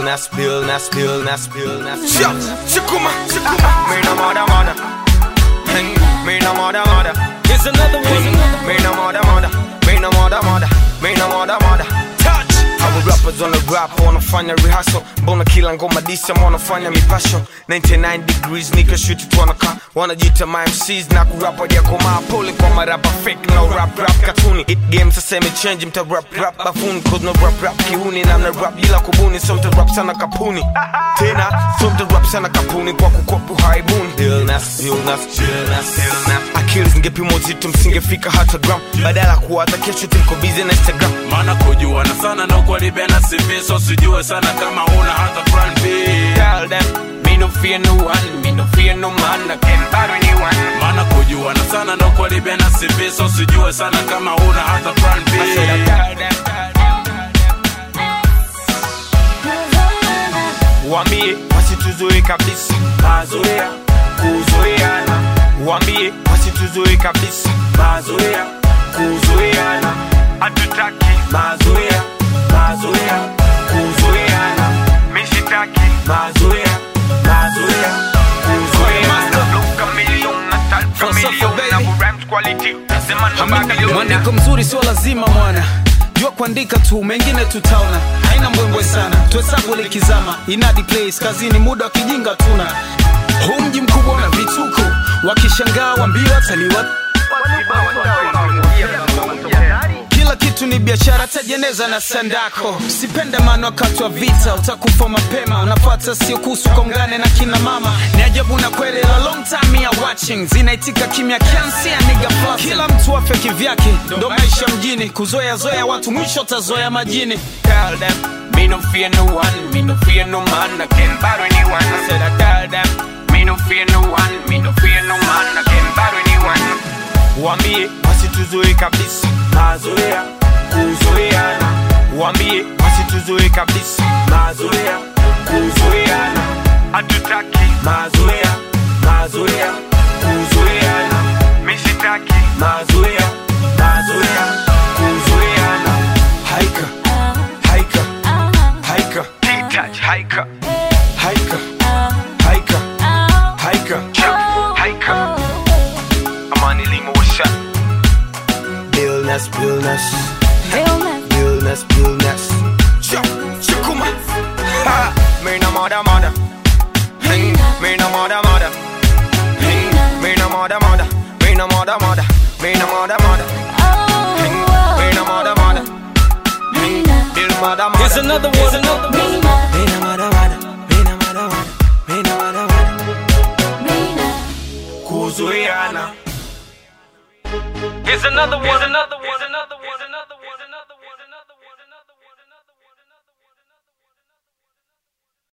Billnas, Billnas, Billnas, Billnas. Shia, shikuma, shikuma. Me no mother, mother. Hey, me no mother, mother. Here's another one. Me no mother, mother. Me no mother, mother. Me no mother, mother. Touch. Our rappers on the rap wanafanya rehearsal mbona kila ngoma disa wanafanya mipasho 99 degrees nika shoot tu wanakaa wanajita MCs na kurap wajakomaa pole kwa marapa fake no rap rap katuni it game sasa imechange mta rap rap bafuni cause no rap rap kiuni na mna rap bila kubuni so mta rap sana kapuni tena so mta rap sana kapuni kwa kukopu haibuni illness illness illness illness akili zingepimwa uzito msingefika hata gram badala ya kuwaza kesho timko busy na instagram maana kujuana sana na ukwalibena CV so sijue sana kama una hata plan B tell them me no fear no one me no fear no man I can't battle anyone maana kujuana sana na ukwalibena CV so sijue sana kama una hata plan B I said I tell them, tell them. Wambie wasituzoe kabisa mazoea kuzoeana Wambie wasituzoe kabisa mazoea kuzoeana hatutaki mazoea mazoea kuzoeana mishitaki mazoea mazoea kuzoeana Mwandiko mzuri sio lazima mwana jua kuandika tu mengine tutaona haina mbwembwe sana tuhesabu likizama inadi place kazini muda wa kijinga tuna huu mji mkubwa na vituko wakishangaa wambia wataliwa kila kitu ni biashara tajeneza na sandako sipende maana wakati wa vita utakufa mapema unafata sio kuhusu kongane na kina mama ni ajabu na kweli la long time ya watching zinaitika kimya kiansia niga fluffing. kila mtu afe kivyake ndo maisha mjini kuzoea zoea watu mwisho tazoea majini Tell them, me no fear no one, me no fear no man, I can't battle anyone. I said I tell them, me no fear no one, me no fear no man, I can't battle anyone. Wambie wasituzoe kabisa mazoea kuzoeana Wambie wasituzoe kabisa mazoea kuzoeana hatutaki mazoea mazoea kuzoeana mishitaki mazoea mazoea kuzoeana haika haika haika T-touch haika haika haika haika haika Amani Lima what's up Billness Billness Billness Billness Shakuma Ha Me no mother mother Hey Me no mother mother Hey Me no mother mother Me no mother mother Me no mother mother Hey Me no mother mother Hey Bill mother mother Here's another one. Another one. Me no mother mother Me no mother mother Me no mother mother kuzoeana Here's another one. Here's another one. Here's another one. Here's another one.